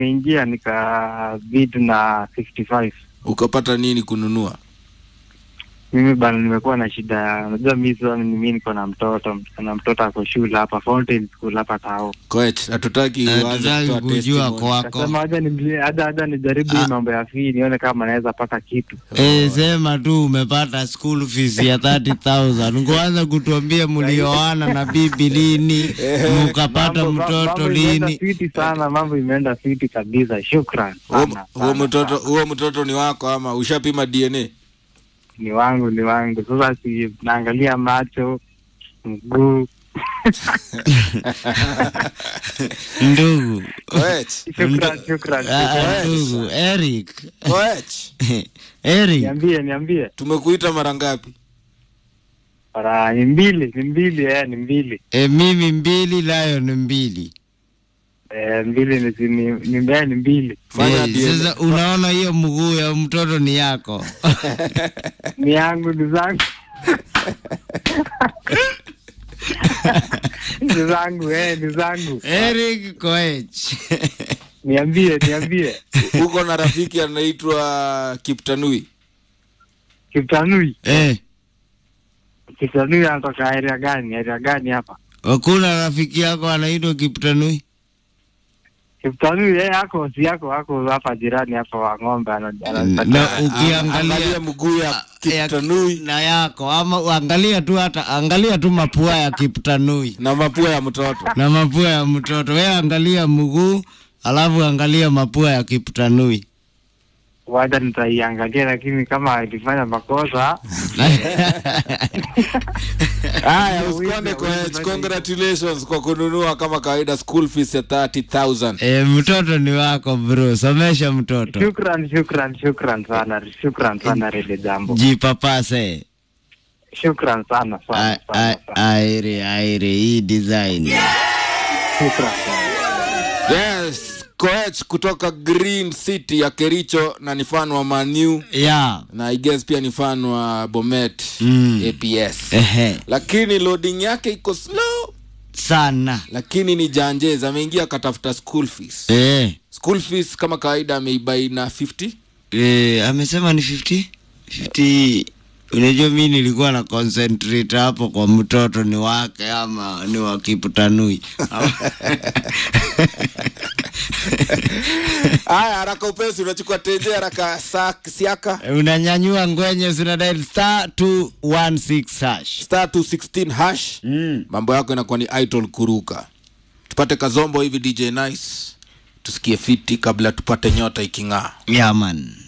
nimeingia nika bid na 65 ukapata nini kununua mimi bana nimekuwa na shida ya unajua mi sasa ni mimi niko na mtoto na mtoto ako shule hapa Fountain School hapa Tao coach hatutaki Eh, uanze tutaki kutoa kujua testimony. kwako kasema haja ni haja haja nijaribu hii Ah. mambo ya fee nione kama naweza pata kitu Eh, sema tu umepata school fees ya 30000 ngoanza kutuambia mlioana na bibi lini mukapata Mambo- mtoto mambo imeenda lini fiti sana mambo imeenda fiti kabisa shukran Huo- sana, huo sana, mtoto sana. huo mtoto ni wako ama ushapima dna ni wangu ni wangu sasa si naangalia macho mguu ndugu coach shukran shukran Ah, shukran. ah, ndugu eric coach niambie eric niambie tumekuita mara ngapi Para ni mbili ni mbili eh, ni mbili e, mimi mbili layo ni mbili eh, mbili ni si- ni ni, eh, ni mbili Fanya Eh, DNA. sasa unaona hiyo mguu ya mtoto ni yako ni yangu ni zangu ni zangu eh, ni zangu eric koech niambie niambie uko na rafiki anaitwa kiptanui Kiptanui eh, Kiptanui anatoka area gani area gani hapa wakuna rafiki yako anaitwa kiptanui Kiptanui eh, ako si yako ako hapa jirani hapa wa ng'ombe ana- na anapatikana. angalia ukiangalia mguu ya ya- kiptanui na yako ama angalia tu hata angalia tu mapua ya kiptanui na mapua ya mtoto na mapua ya mtoto we angalia mguu alafu angalia mapua ya kiptanui wacha nitaiangalia lakini kama alifanya makosa haya Wizi, usikonde wizi, coach wizi. congratulations kwa kununua kama kawaida school fees ya 30000 e, mtoto ni wako bro somesha mtoto shukran shukran shukran sana shukran sana rele jambo jipapase shukran sana sana A- sana, a- sana. aire aire hii design shukran sana yes coach kutoka green city ya kericho na ni fan wa manu ya na I guess pia ni fan wa bomet Mm. aps ehe lakini loading yake iko slow sana lakini ni janjez ameingia akatafuta school fees eh, school fees kama kawaida ameibai na 50 eh, amesema ni 50 50 unajua mi nilikuwa na concentrate hapo kwa mtoto ni wake ama ni wa kiptanui haya haraka upesi unachukua teje haraka sa- siaka unanyanyua ngwenye unadial star 216 hash star 216 hash mm. mambo yako inakuwa ni idol kuruka tupate kazombo hivi dj nice tusikie fiti kabla tupate nyota iking'aa yeah, man